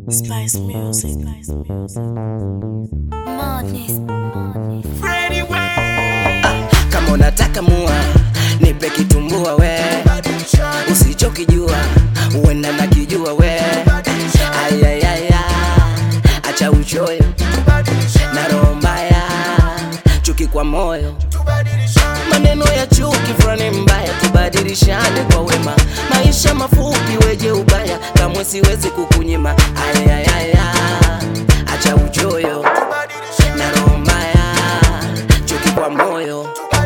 Spice music. Madness. kama unataka mua nipe kitumbua we usichokijua uenda nakijua we ayayaya acha uchoyo na roho mbaya chuki kwa moyo maneno ya chuki fulani mbaya tubadilishane kwa wema maisha mafupi weje ubaya kamwe siwezi kukunyima ayayaya acha uchoyo na roho mbaya chuki kwa moyo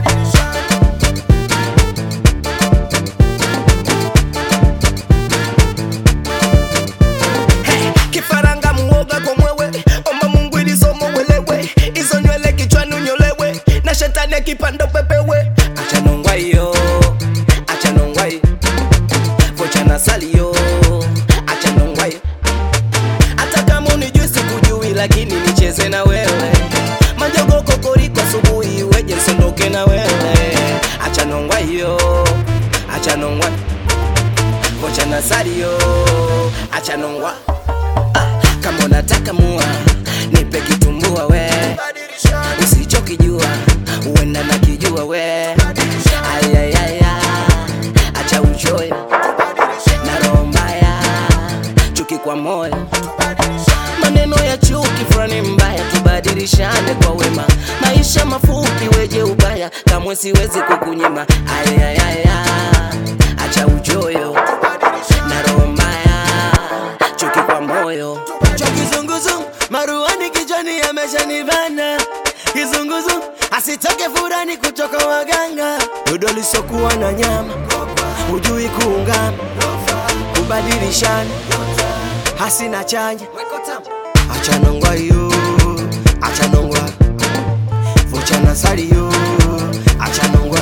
Hey, kifaranga muoga kwa mwewe omba mungu ili somo welewe hizo nywele kichwani unyolewe na shetani akipanda pepewe acha nongwa hiyo acha nongwa hiyo vocha na salio acha nongwa hiyo hata kama unijui sikujui lakini nicheze na wewe majogo kokoriko asubuhi weje nsondoke na wewe acha nongwa hiyo acha nongwa vocha na salio acha nongwa kama unataka mua nipe kitumbua we usichokijua uenda nakijua we ayayaya acha uchoyo na roho mbaya chuki kwa moyo maneno ya chuki fulani mbaya tubadilishane kwa wema maisha mafupi weje ubaya kamwe siwezi kukunyima ayayaya acha uchoyo na roho mbaya chuki kwa moyo cha kizunguzungu maruani kichwani yameshanivana kizunguzungu asitoke furani kutoka waganga dodo lisokuwa na nyama hujui kuungama kubadilishana hasina chanya achanongwa yo achanongwa vochana sali yo achanongwa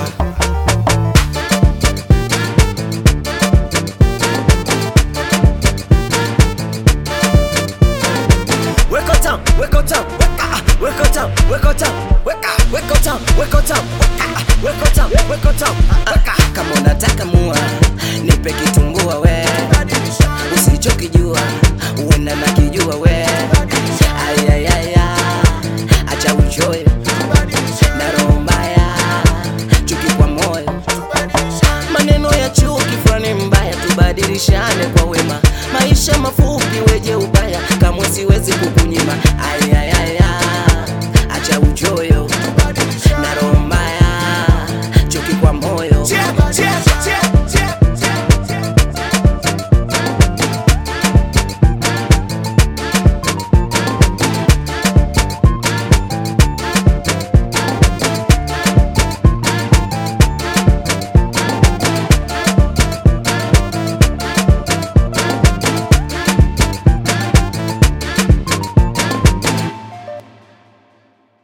Wake up town, wake up town, wake up town, wake up town, wake up, wake up town, wake up town, wake up town, wake up town, wake up. kama unataka mua nipe kitumbua we usichokijua uenda nakijua we ayayaya acha uchoyo na roho mbaya chuki kwa moyo maneno ya chuki fulani mbaya tubadilishane kwa wema maisha mafupi weje ubaya kamwe siwezi kukunyima ayaya